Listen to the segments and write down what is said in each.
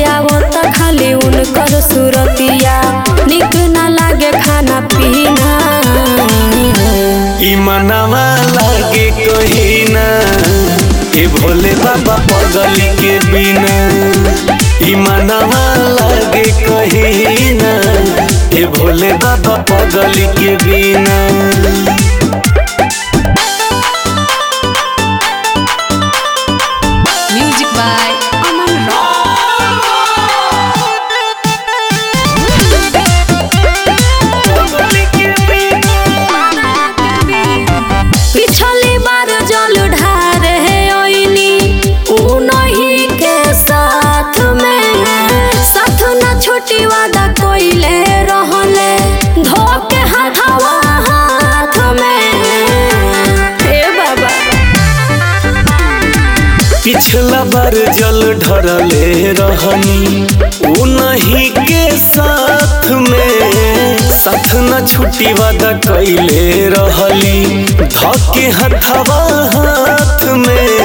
आवता खाली उनकर सुरतिया निक ना लागे खाना पीना ई मनवा लागे कहीं ना ए भोले बाबा पगली के बिना ई मनवा लागे कहीं ना ए भोले बाबा पगली के बिना Music by Aman Rock. पिछली बार जल ढारे ओइनी उ नहीं के साथ में साथ न छोटी वादा कोइले रहले धोके हाथवा हाथ में हे बाबा पिछला बार जल ढरले रहनी उ नहीं के साथ में साथ न छुट्टी वादा कैले रहली धके हथवा हाथ में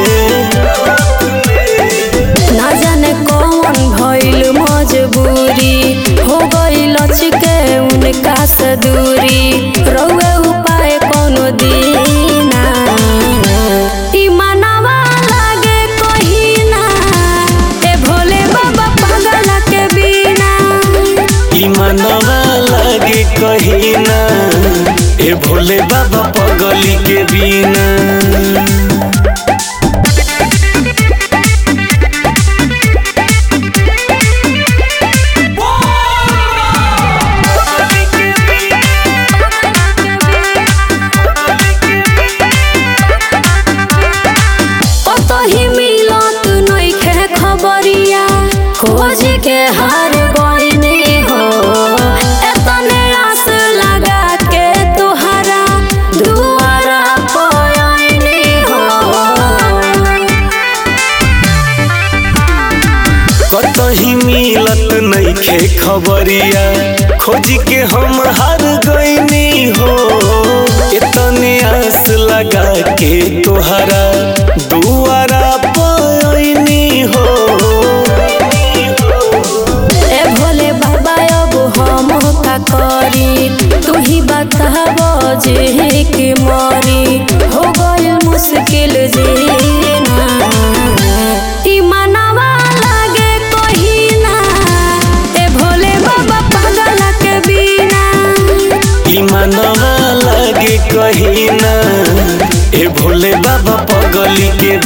ना जाने कौन भइल मजबूरी हो गई लचके उनका से दूरी रउए उपाय कोनो दीना ई मनवा लागे कहिना ए भोले बाबा पागल के बिना ई मनवा लागे कहीं ना ए भोले बाबा पगली के बिना कतही मिलत नइखे खबरिया खोज के हार गइनी हो एतने आस लगा के तुहरा दुआरा पयनी हो कतही मिलत नइखे खबरिया खोज के हम हार गईनी हो इतने आस लगा के तोहरा दुआरा पयनी हो ए भोले बाबा अब हम का करी तू ही बताब जे के मरी हो गइल मुश्किल जीना ई मनवा लागे कहिना ए भोले बाबा पागल के बिना ई मनवा लागे कहीं ना ए भोले बाबा पगली के